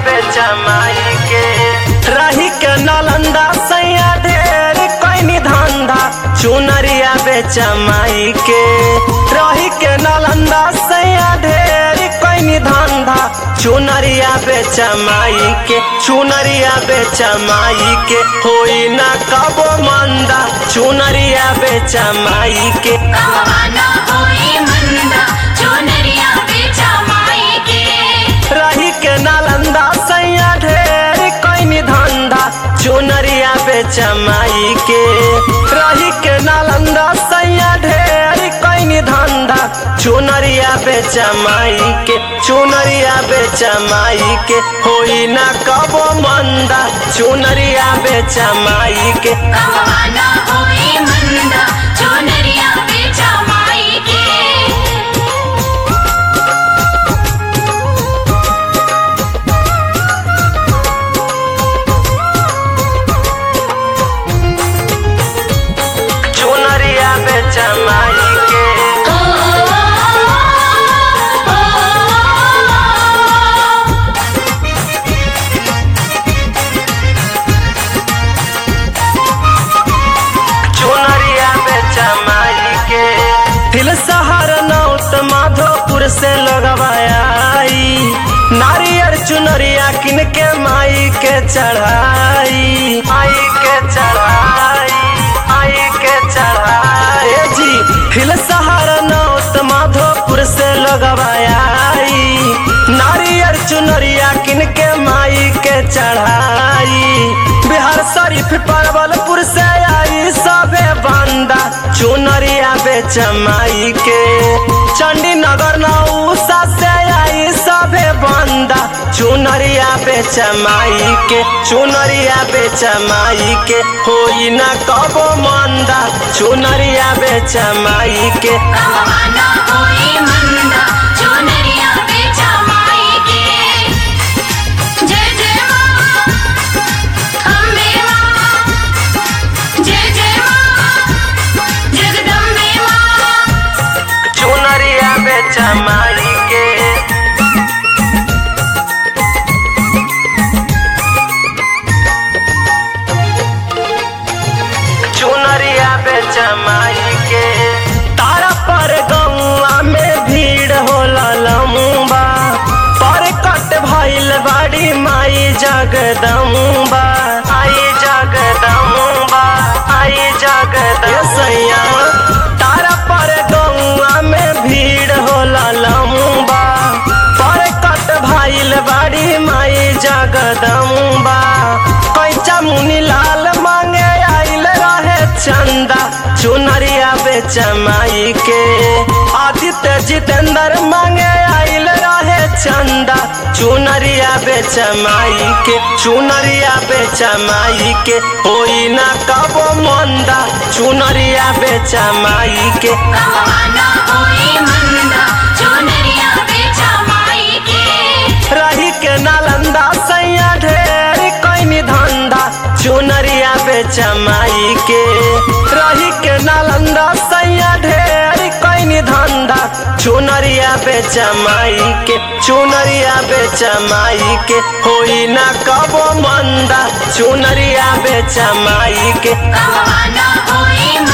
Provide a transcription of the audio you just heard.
बेचा माई के रही के नालंदा सैया ढेर कैनी धंधा चुनरिया बेचा माई के रही के नालंदा सैया ढेर कैनी धंधा चुनरिया बेचा माई के चुनरिया बेचा माई के होई ना कबो मंदा चुनरिया बेचा माई के कहवाना होई मंदा चुनरिया बेचा माई के रही के नालंदा सैया ढेर कैनी धंधा चुनरिया बेचा माई के रही के नालंदा सैया ढेर कैनी धंधा चुनरिया बेचा माई के चुनरिया बेचा माई के होई ना कबो मंदा चुनरिया बेचा माई के कहवाना होई मंदा चुनरिया बेचा माई के चुनरिया बेचा माई के चुनरिया बेचा माई के दिल शहर नौत माधोपुर से लगवाई नारियर चुनरिया किन के माई के चढ़ाई माई के चढ़ाई माई के चढ़ाई ए जी दिल शहर नौत माधोपुर से लगवाई नारियर चुनरिया किन के माई के चढ़ाई बिहार शरीफ परवलपुर से आई सबे बंदा चुनरिया बेच माई के चंडी नगर नौसा से आई सबे बंदा चुनरिया बेच माई के चुनरिया बेच माई के होई ना कबो मंदा चुनरिया बेच माई के कहवाना होई मंदा चुनरिया बेचा माई के जय जय माँ अम्बे माँ जय जय माँ जगदम्बे माँ चुनरिया बेच माई के चुनरिया बेच माई के तारा पर गौआ में भीड़ होला लम्बा पर कट भइल बाड़ी माई जगदम्बा आई जगदम्बा आई जगदसैया तारा पर गौआ में भीड़ होला लम्बा पर कट भइल बाड़ी माई जगदम्बा कैचा मुनि लाल मांगे आइल रहे चंदा चुनरिया बेच माई के आदित्य जितेंद्र मांगे आइल रहे चंदा चुनरिया बेच माई के चुनरिया बेच माई के होई ना कबो मंदा चुनरिया बेच माई के कहवाना होई मंदा चुनरिया बेचा माई के रही के नालंदा सैया ढेर कैनी धंधा चुनरिया बेच माई के रही के नालंदा सैया ढेर कैनी धंधा चुनरिया बेच माई के चुनरिया बेच माई के होई ना कबो मंदा चुनरिया बेच माई के कहवाना होई